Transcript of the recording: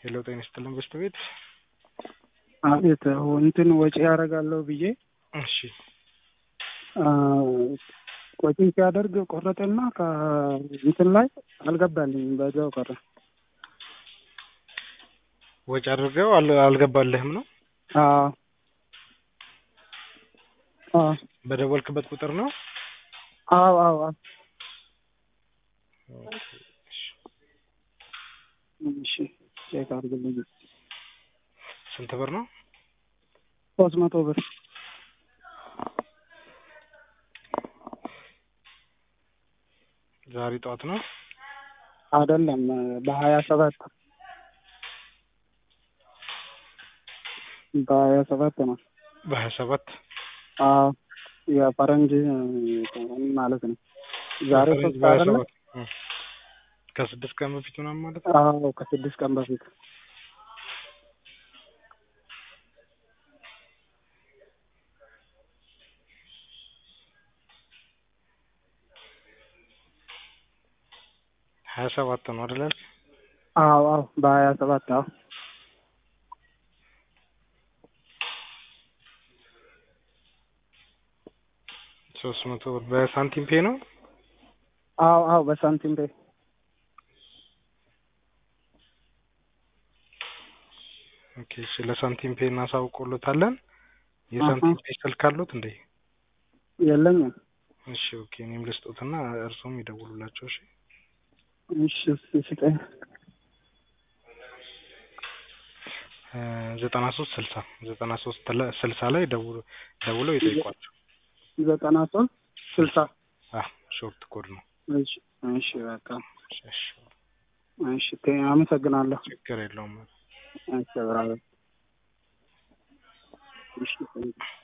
ሄሎ ጤና ይስጥልን በስት ቤት አቤት እንትን ወጪ ያደርጋለሁ ብዬ እሺ ወጪ ሲያደርግ ቆረጠና ከእንትን ላይ አልገባልኝም በዛው ቀረ። ወጪ አድርገው አል- አልገባልህም ነው አዎ አዎ በደወልክበት ቁጥር ነው አዎ አዎ አዎ እሺ ቼክ አድርግልኝ። ስንት ብር ነው ሶስት መቶ ብር ዛሬ ጠዋት ነው አይደለም በሀያ ሰባት በሀያ ሰባት ነው። በሀያ ሰባት አዎ የፈረንጅ ማለት ነው። ዛሬ ሶስት በሀያ አይደለ? ሰባት እ። ከስድስት ቀን በፊት ምናምን ማለት ነው አዎ ከስድስት ቀን በፊት ሀያ ሰባት ነው አይደል ያልክ? አዎ አዎ በሀያ ሰባት አዎ ሶስት መቶ ብር በሳንቲም ፔ ነው አዎ አዎ በሳንቲም ቤ ኦኬ እሺ ለሳንቲም ፔ እናሳውቅሎታለን የሳንቲም ፔ ስልክ አሉት እንዴ የለኝም። እሺ ኦኬ እኔም ልስጦትና እርሱም ይደውሉላቸው እሺ እሺ እስኪ ስጠኝ። ዘጠና ሶስት ስልሳ ዘጠና ሶስት ስልሳ ላይ ደውሎ ደውለው ይጠይቋቸው ዘጠና ሶስት ስልሳ አዎ ሾርት ኮድ ነው እሺ እሺ በቃ እሺ እሺ እሺ ቴ- አመሰግናለሁ። ችግር የለውም እሺ ብራዘር እሺ ቴንኪው